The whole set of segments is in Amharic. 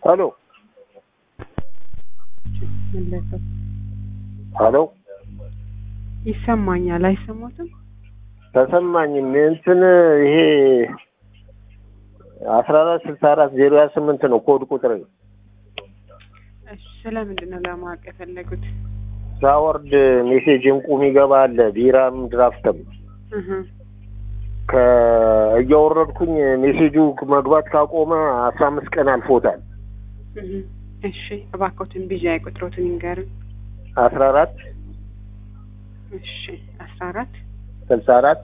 ሄሎ መለሰው ሄሎ ይሰማኛል። አይሰማትም? ተሰማኝም እንትን ይሄ አስራ አራት ስልሳ አራት ዜሮ ሀያ ስምንት ነው ኮድ ቁጥር እሺ፣ ስለምንድን ነው ለማወቅ የፈለጉት? ሳወርድ ሜሴጅ እንቁ የሚገባ አለ ቢራም ድራፍትም እህ ከእያወረድኩኝ ሜሴጁ መግባት ካቆመ አስራ አምስት ቀን አልፎታል። እህ እሺ፣ እባክዎትን ቢዣ ቁጥሮትን ይንገሩን። አስራ አራት እሺ፣ አስራ አራት ስልሳ አራት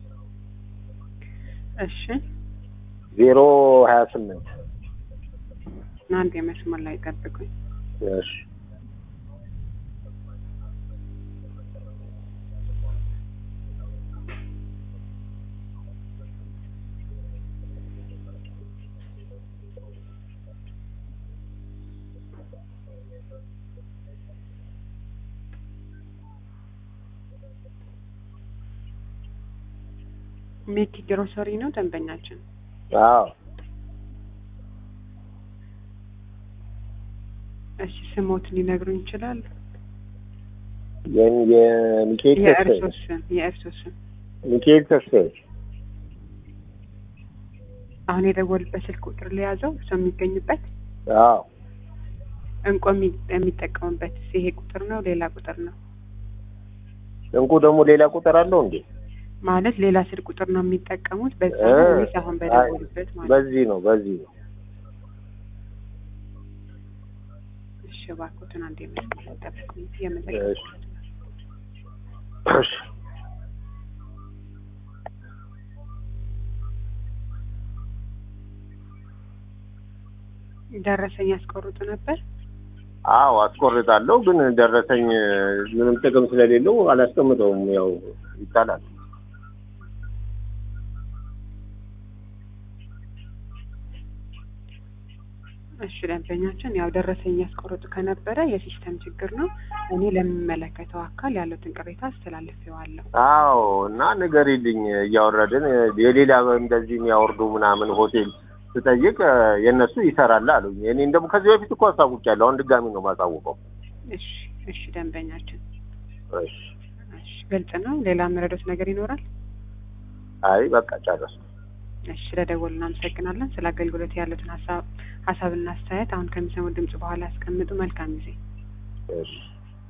እሺ፣ ዜሮ ሀያ ስምንት አንድ የመስመር ላይ ጠብቁኝ። እሺ ሜኪ ግሮሰሪ ነው ደንበኛችን። አዎ እሺ፣ ስሞትን ሊነግሩን ይችላሉ? የም- የሚካኤል የእርሶ ተስፋዬ ስም የእርሶ ስም ሚካኤል ተስፋዬ አሁን የደወሉበት ስልክ ቁጥር ሊያዘው እርሶ የሚገኙበት አዎ እንቆ የሚ- የሚጠቀሙበት ይሄ ቁጥር ነው ሌላ ቁጥር ነው እንቁ ደግሞ ሌላ ቁጥር አለው እንዴ? ማለት ሌላ ስልክ ቁጥር ነው የሚጠቀሙት በዛ እ ነው ወይስ አሁን በደወሉበት ማለት ነው? በዚህ ነው በዚህ ነው። እሺ እባክዎትን አንድ የመስመር ላይ ጠብቁኝ። እሺ የምጠቀሙት እሺ ደረሰኝ ያስቆርጡ ነበር። አዎ አስቆርጣለሁ፣ ግን ደረሰኝ ምንም ጥቅም ስለሌለው አላስቀምጠውም። ያው ይጣላል። እሺ ደንበኛችን ያው ደረሰኝ ያስቆርጡ ከነበረ የሲስተም ችግር ነው። እኔ ለሚመለከተው አካል ያሉትን ቅሬታ አስተላልፌዋለሁ። አዎ እና ንገሪልኝ፣ እያወረድን የሌላ እንደዚህ የሚያወርዱ ምናምን ሆቴል ስጠይቅ የእነሱ ይሰራል አሉኝ። እኔ እንደውም ከዚህ በፊት እኮ አሳውቂያለሁ። አሁን ድጋሚ ነው የማሳውቀው። እሺ እሺ ደንበኛችን እሺ እሺ ግልጽ ነው። ሌላ የምረዱት ነገር ይኖራል? አይ በቃ ጨረስኩ። እሺ ስለደወሉ እናመሰግናለን። ስለ አገልግሎት ያሉትን ሀሳብ ሀሳብና አስተያየት አሁን ከሚሰሙ ድምጽ በኋላ ያስቀምጡ። መልካም ጊዜ። እሺ